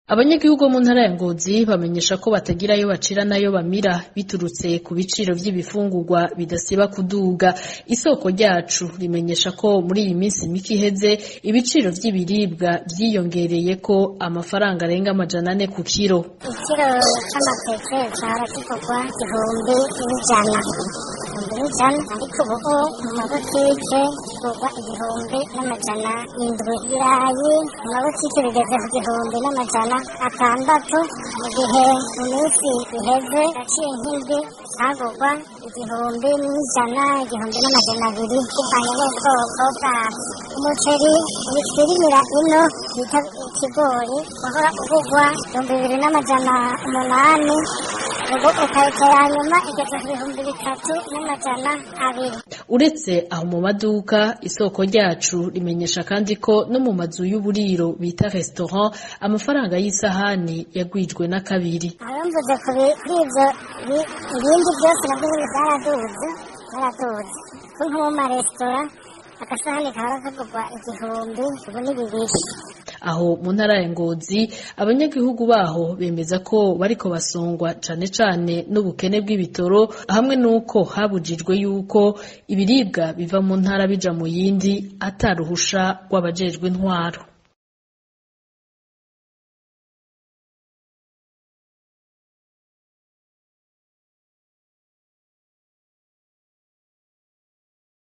Abanyagihugu bo mu ntara ya Ngozi bamenyesha ko batagira ayo bacira nayo bamira biturutse ku biciro vy'ibifungurwa bidasiba kuduga. Isoko ryacu rimenyesha ko muri iyi minsi mike iheze ibiciro vy'ibiribwa vyiyongereyeko amafaranga arenga amajana ane ku kiro. Ikiro c'amateke cahora kigurwa igihumbi n'ijana igihumbi n'ijana ariko ubu mu mabutike kigurwa igihumbi n'amajana indwi. Ibirayi mu mabutike bigeze ku gihumbi n'amajana atandatu mu gihe mu minsi iheze yaciye nk'indwi hagurwa igihumbi n'ijana igihumbi n'amajana abiri bivanye n'ubwoko bwavyo umuceri witwirimira ino bita ikigori wahora ugurwa ibihumbi bibiri n'amajana umunani ubu ukayitera nyuma igeze ku bihumbi bitatu n'amajana abiri Uretse aho mu maduka isoko ryacu rimenyesha kandi ko no mu mazu y'uburiro bita restaurant amafaranga y'isahani yagwijwe na kabiri. aho mvuze kuri ivyo bi- ibindi byose navyo nyene vyaraduze vyaraduze ko nko mu maresitora agasahani kahora kagurwa igihumbi ubu ni bibiri Aho mu ntara ya Ngozi abanyagihugu baho bemeza ko bariko basongwa cane cane n'ubukene bw'ibitoro hamwe nuko habujijwe yuko ibiribwa biva mu ntara bija mu yindi ataruhusha rw'abajejwe intwaro.